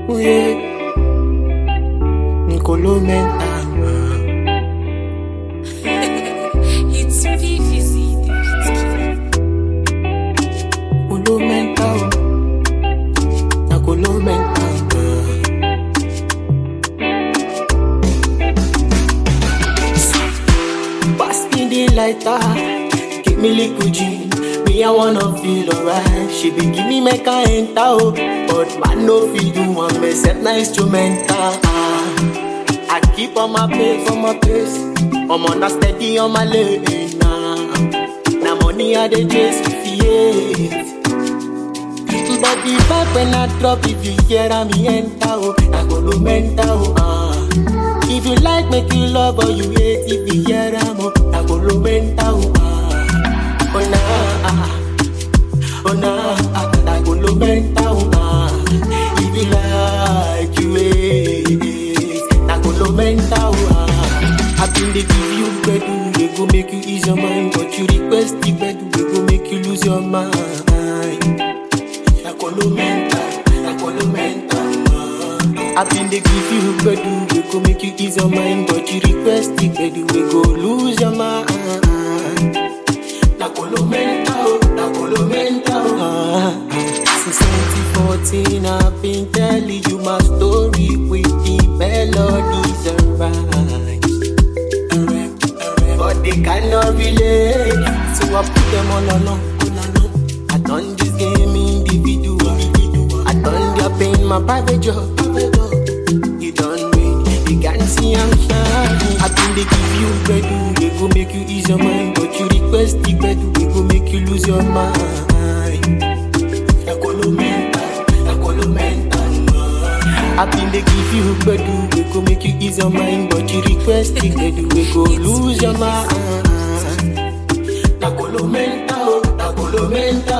Oh yeah. Nicolo mental. It's PVZ, the beat killer. Nicolo mental. Nicolo mental. Pass me the lighter. Give me liquid gin. Me, I wanna feel alright. She be give me make I enter, oh. But man, no feel do one me set na instrumental. Ah. I keep on my pace, on my pace. I'm on a steady on my lane. Nah. Now money I dey chase with it. But the vibe when I drop, if you hear me enter, oh, I go no mental, oh, ah. If you like, make you love or you hate, if you hear am, oh, I go no mental, oh, ah. Oh, nah, ah. oh, nah, ah. I go no mental, oh, ah. If you like, you hate, I go no mental, oh, ah. I been dey give you bedu, they go make you ease your mind, but you request the bedu, they go make you lose your mind. Nakolo mental, nakolo mental. I been dey give you bedu, we go make you ease your mind, but you request it, bedu, we go lose your mind. Nakolo mental, nakolo mental. Ah, Since 2014, I've been telling you my story with the melodies and rhymes. But they cannot relate, so I put them all along. I done this game individual. I done their pain, my private job. You done win, you can see I'm shining. I think they give you bedu, they go make you ease your mind. But you request the bedu, they go make you lose your mind. Nakolo mental, nakolo mental. I been they give you bedu, they go make you ease your mind. But you request the bedu, they go lose your mind. Nakolo mental, nakolo mental.